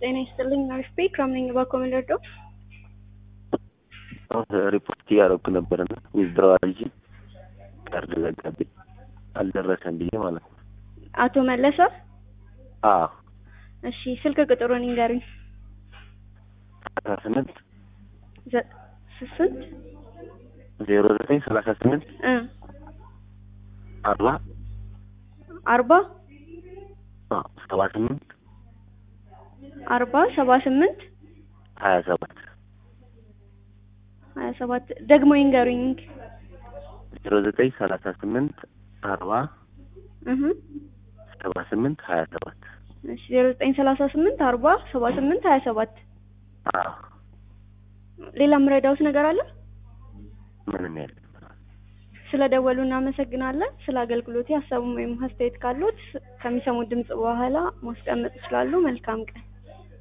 ጤና ይስጥልኝ። አሪፍ ቤ ክራም ነኝ። እባክዎ ምን ልርዳው? ሪፖርት እያደረኩ ነበርና ዊዝድሮዋል እንጂ ቀርድ ዘጋብኝ አልደረሰም ብዬ ማለት ነው። አቶ መለሰ? አዎ እሺ ስልክ ቁጥሩን ይንገሩኝ። ሰላሳ ስምንት ዘ- ስንት? ዜሮ ዘጠኝ ሰላሳ ስምንት እ አርባ አርባ አዎ፣ ሰባ ስምንት አርባ ሰባ ስምንት ሀያ ሰባት ሀያ ሰባት ደግሞ ይንገሩኝ። ዜሮ ዘጠኝ ሰላሳ ስምንት አርባ እህ ሰባ ስምንት ሀያ ሰባት እሺ ዜሮ ዘጠኝ ሰላሳ ስምንት አርባ ሰባ ስምንት ሀያ ሰባት አዎ ሌላ የምረዳውት ነገር አለ? ምንም ያለ ስለ ደወሉ እናመሰግናለን። ስለ አገልግሎት ሀሳቡም ወይም አስተያየት ካሉት ከሚሰሙት ድምጽ በኋላ ማስቀመጥ ይችላሉ። መልካም ቀን።